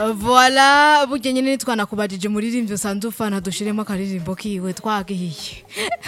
voila burya nyine twanakubajije muririmbyi usanzwe ufana dushiremo akaririmbo kiwe twagiye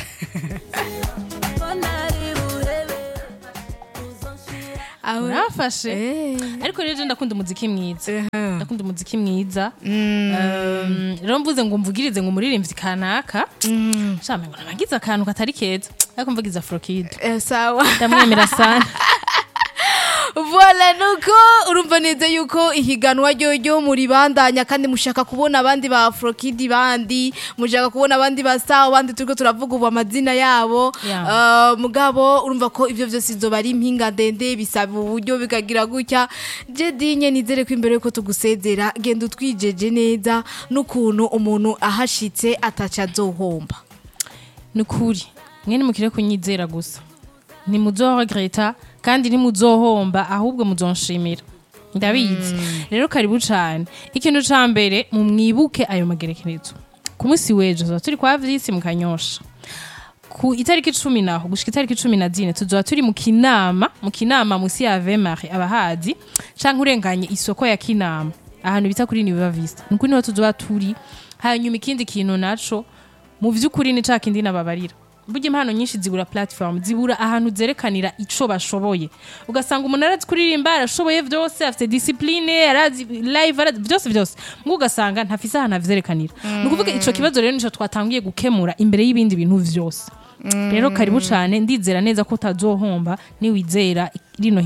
aho urafashe Eh. ariko rero je ndakunda umuziki mwiza Ehe. ndakunda umuziki mwiza Um, rero mvuze ngo mvugirize ngo umuririmbyi kanaka shame ngo nabagize akantu katari keza ariko mvugize afrokid Eh, sawa ndamwemera sana voila nuko urumva neza yuko ihiganwa ryo muri bandanya kandi mushaka kubona abandi ba afrokidi bandi mushaka kubona abandi ba sawa abandi turiko turavuga ubu amazina yabo Yeah. Eh, mugabo urumva ko ivyo vyose izoba ari impinga ndende bisaba uburyo bikagira gutya je dinye nizere ko imbere yuko tugusezera genda utwijeje neza n'ukuntu umuntu ahashitse ataca azohomba ni ukuri mwe nimukire kunyizera gusa ntimuzoregreta kandi ntimuzohomba ahubwo muzonshimira ndabizi rero karibu cane ikintu ca mbere mumwibuke ayo magerekerezo ku munsi w'ejo tuzoba turi kwa vyisi mu kanyosha ku itariki cumi naho gushika itariki cumi na zine tuzoba turi mu kinama mu kinama musi ya vemari abahazi canke urenganye isoko ya kinama ahantu bita kuri niva vista nukuri niho tuzoba turi hanyuma ikindi kintu naco mu vy'ukuri ni ca kindi nababarira burya impano nyinshi zibura platform zibura ahantu zerekanira ico bashoboye ugasanga umuntu arazi kuririmba arashoboye vyose afite discipline arazi live arazi vyose vyose mbwo ugasanga ntafise ahantu avyerekanira ni ukuvuga ico kibazo rero nico twatanguye gukemura imbere y'ibindi bintu vyose rero karibu cane ndizera neza ko utazohomba niwizera rino